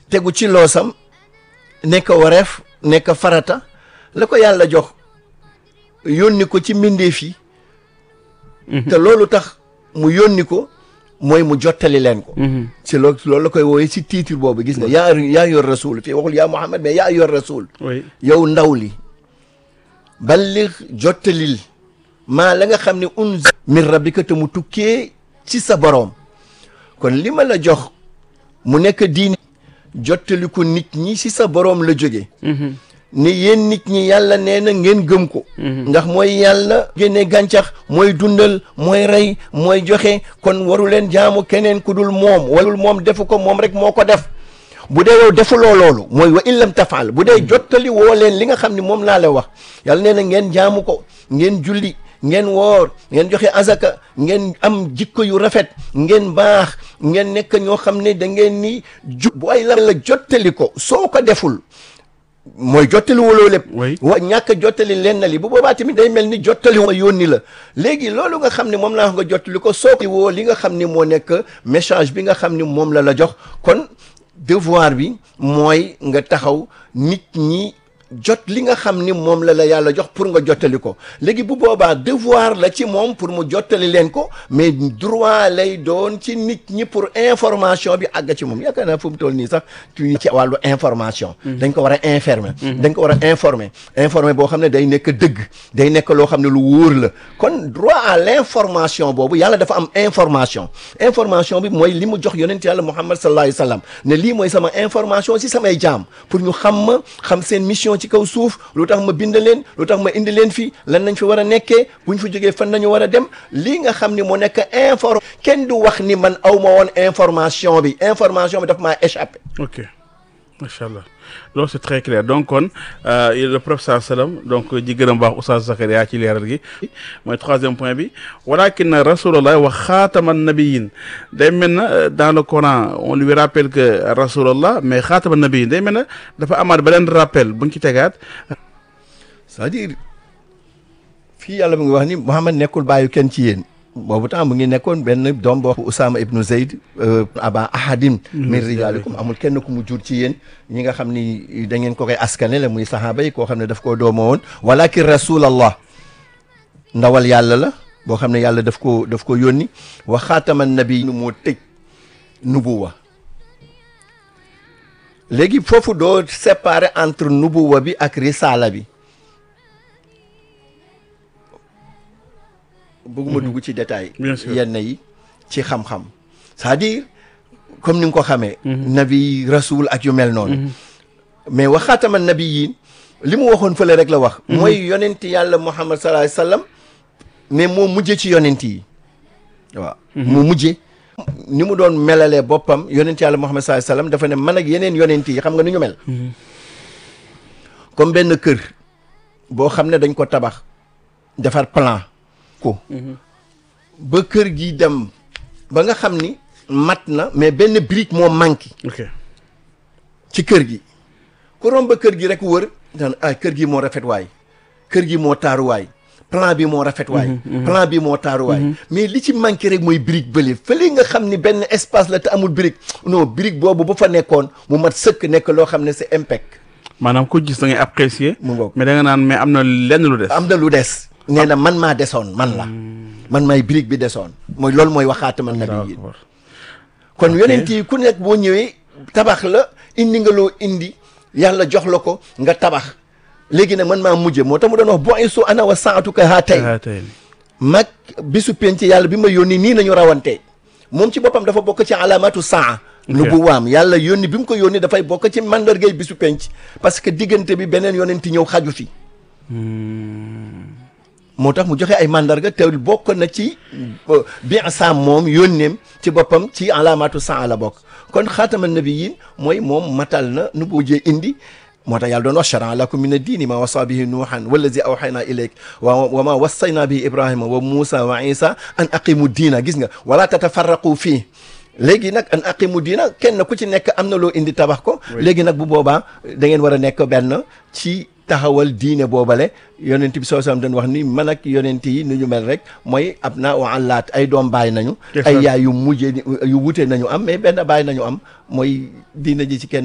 tegu ci loosam nekk wareef nekk farata la ko yàlla jox yónni ko ci mbindeef yi te loolu tax mu yónni ko mooy mu jottali leen ko ci loolu loolu la koy wooye ci titre boobu gis nga yaa yaa yor rasul fii waxul yaa Muhammad mais yaa yor rasul oui yow ndaw li ballig jottalil maa la nga xam ne unzila min rabbika te mu tukkee ci sa boroom kon li ma la jox mu nekk diine jottali ko nit ñi ci sa boroom la jóge ni yéen nit ñi yàlla nee na ngeen gëm ko ndax mooy yàlla génne gàncax mooy dundal mooy rey mooy joxe kon waru leen jaamu keneen ku dul moom walul moom defu ko moom rek moo ko def bu dee yow defuloo loolu mooy wa in lam tafaal bu dee jottali woo leen li nga xam ni moom laa la wax yàlla nee na ngeen jaamu ko ngeen julli ngeen woor ngeen joxe azaka ngeen am jikko yu rafet ngeen baax ngeen nekk ñoo xam ne da ngeen ni ju bu ay la la jottali ko soo ko deful mooy jottali woloo lépp Oui. wa ñàkk a jottali leen na li bu boobaa tamit day mel ni jottali wa yónni la léegi loolu nga xam ne moom laa wax nga jottali ko soo ko woo li nga xam ni moo nekk message bi nga xam ni moom la la jox kon devoir bi mooy nga taxaw nit ñi jot li nga xam ni moom la la yàlla jox pour nga jottali ko léegi bu boobaa devoir la ci moom pour mu jottali leen ko mais droit lay doon ci nit ñi pour information bi àgg ci moom yaakaar naa fu mu toll nii sax tu ci wàllu information dañ ko war a informer dañ ko war a informer informer boo xam ne day nekk dëgg day nekk loo xam ne lu wóor la kon droit à l'information boobu yàlla dafa am information information bi mooy li mu jox yonent yàlla Muhammad sallallahu alayhi wa sallam ne lii mooy sama information si samay jaam pour ñu xam ma xam seen mission ci kaw suuf lu tax ma bind leen lu tax ma indi leen fi lan nañ fi war a nekkee bu ñu fa jógee fan nañu war a dem lii nga xam ni moo nekk inform kenn du wax ni man aw ma woon information bi information bi daf maa échappé ok macha allah loolu c'est très clair donc kon euh, le professeur sallam donc ji gën a baax Oustaz Zakaria ci leeral gi mooy troisième point bi walakin rasulullah wa xaatama nabiyin day mel na euh, dans le Coran on lui rappelle que rasulullah mais xaatama nabiyin day mel na dafa amaat beneen rappel bu ñu ci tegaat c'est-à-dire fii yàlla mu ngi wax ni Muhammad nekkul bàyyi kenn ci yéen boobu temps mu ngi nekkoon benn doom boo Usaama ibnu Zayd aba ahadin min rijaalikum amul kenn ku mu jur ci yéen ñi nga xam ni da ngeen ko koy askane la muy sahaaba yi koo xam ne daf koo dooma woon walakin rasulallah ndawal yàlla la boo xam ne yàlla daf ko daf ko yónni wa xaataman nabi nu moo tëj nubuwa léegi foofu doo séparer entre nubuwa bi ak risaala bi bëgguma dugg ci détail Bien sûr. yenn yi ci xam-xam c'est-à-dire comme ni nga ko xamee nabi rasul ak yu mel noonu mais waxaatama nabi yi li mu waxoon fële rek la wax mooy yonent yàlla muhammad sallallahu alayhi wasallam mais moo mujje ci yonent yi waaw moo mujje ni mu doon melalee boppam yonent yàlla muhammad sallallahu alayhi wasallam dafa ne man ak yeneen yonent yi xam nga nu ñu mel comme benn kër boo xam ne dañ ko tabax defar plan ko ba kër gi dem ba nga xam ni mat na mais benn brique moo manqué ok ci kër gi ku romb ba kër gi rek wër daan ah kër gi moo rafet waay kër gi moo taaru waay plan bi moo rafet waay plan bi moo taaru waay mais li ci manqué rek mooy brique bële fële nga xam ni benn espace la te amul brique non brique boobu bu fa nekkoon mu mat sëkk nekk loo xam ne c'est impec maanaam ku gis da ngay apprécier mu ngoog mais da nga naan mais am na lenn lu des am na lu des nee na man maa desoon man la man maay brique bi desoon mooy loolu mooy waxaatama nabi yi D'accord. kon yonent yi ku nekk boo ñëwee tabax la indi nga loo indi yàlla jox la ko nga tabax léegi nag man maa mujje moo tax mu doon wax bo ay su ana wa saatuka haa tey Ah, tey. mag bisu penc yàlla bi ma yónni nii nañu rawante moom ci boppam dafa bokk ci alaamatu saa nubuwaam yàlla yónni bi mu ko yónni dafay bokk ci mandargay bisu penc parce que diggante bi beneen yonent ñëw xaju fi moo tax mu joxe ay mandarga te bokk na ci bi sa moom yónneem ci boppam ci alaamatu saa la bokk kon xaatama nabiyin mooy moom matal na nu bujee indi moo tax yàlla doon wax charan lakum min addiini ma wasa bihi nuuhan wallazi awxayna ilayk wa wa ma wassayna bihi ibrahima wa muusa wa isa an aqimu diina gis nga wala tatafarraqu fii léegi nag an aqimu diina kenn ku ci nekk am na loo indi tabax ko léegi nag bu boobaa da ngeen war a nekk benn ci taxawal diine boobale yonent bi soo sam dañ wax ni man ak yonent yi ni ñu mel rek mooy ab naa wa àllaat ay doom baay nañu ay yaay yu mujjee yu wute nañu am mais benn baay nañu am mooy diine ji ci kenn